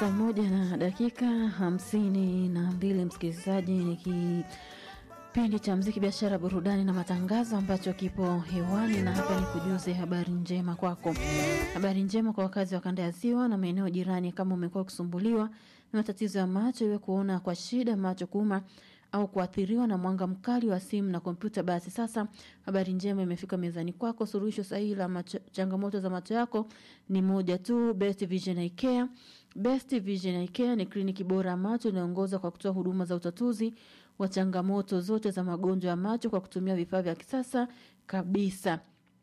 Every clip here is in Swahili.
Saa moja na dakika hamsini na mbili msikilizaji, ni kipindi cha mziki, biashara, burudani na matangazo ambacho kipo hewani, na hapa ni kujuze habari njema kwako. Habari njema kwa wakazi wa kanda ya Ziwa na maeneo jirani. Kama umekuwa ukisumbuliwa na matatizo ya macho, iwe kuona kwa shida, macho kuuma au kuathiriwa na mwanga mkali wa simu na kompyuta, basi sasa habari njema imefika mezani kwako. Suluhisho sahihi la macho, changamoto za macho yako ni moja tu, Best Vision Eye Care. Best Vision Eye Care ni kliniki bora ya macho inayoongoza kwa kutoa huduma za utatuzi wa changamoto zote za magonjwa ya macho kwa kutumia vifaa vya kisasa kabisa.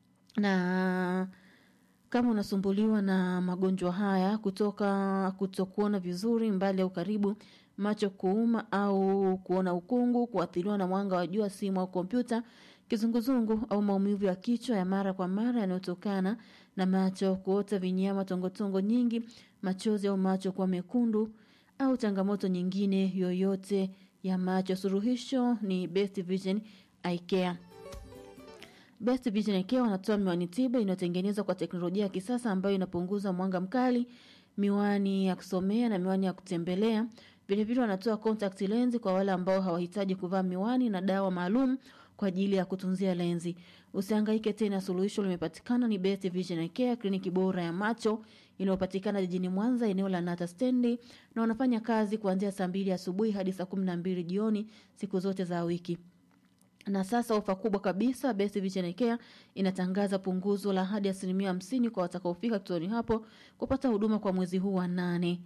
Na kama unasumbuliwa na magonjwa haya kutoka kutokuona vizuri mbali au karibu, macho kuuma au kuona ukungu, kuathiriwa na mwanga wa jua, simu au kompyuta, kizunguzungu au maumivu ya kichwa ya mara kwa mara yanayotokana na macho kuota vinyama, tongotongo nyingi, machozi au macho kuwa mekundu au changamoto nyingine yoyote ya macho, suluhisho ni Best Vision Eye Care. Best Vision Eye Care wanatoa miwani tiba inayotengenezwa kwa teknolojia ya kisasa ambayo inapunguza mwanga mkali, miwani ya kusomea na miwani ya kutembelea. Vilevile wanatoa contact lens kwa wale ambao hawahitaji kuvaa miwani na dawa maalum kwa ajili ya kutunzia lenzi. Usihangaike tena, suluhisho limepatikana. Ni Best Vision Eye Care, kliniki bora ya macho inayopatikana jijini Mwanza, eneo la Nata Stendi, na wanafanya kazi kuanzia saa mbili asubuhi hadi saa kumi na mbili jioni siku zote za wiki. Na sasa ofa kubwa kabisa, Best Vision Eye Care inatangaza punguzo la hadi asilimia hamsini kwa watakaofika kituoni hapo kupata huduma kwa mwezi huu wa nane.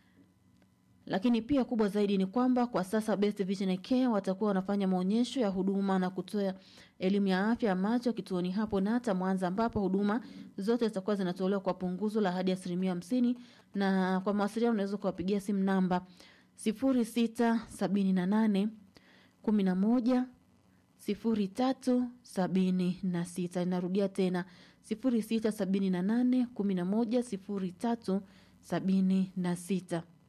Lakini pia kubwa zaidi ni kwamba kwa sasa Best Vision Eye Care watakuwa wanafanya maonyesho ya huduma na kutoa elimu ya afya ya macho kituoni hapo Nata Mwanza, ambapo huduma zote zitakuwa zinatolewa kwa punguzo la hadi asilimia hamsini. Na kwa mawasiliano unaweza kuwapigia simu namba sifuri sita sabini na nane kumi na moja sifuri tatu sabini na sita. Inarudia tena sifuri sita sabini na nane kumi na moja sifuri tatu sabini na sita.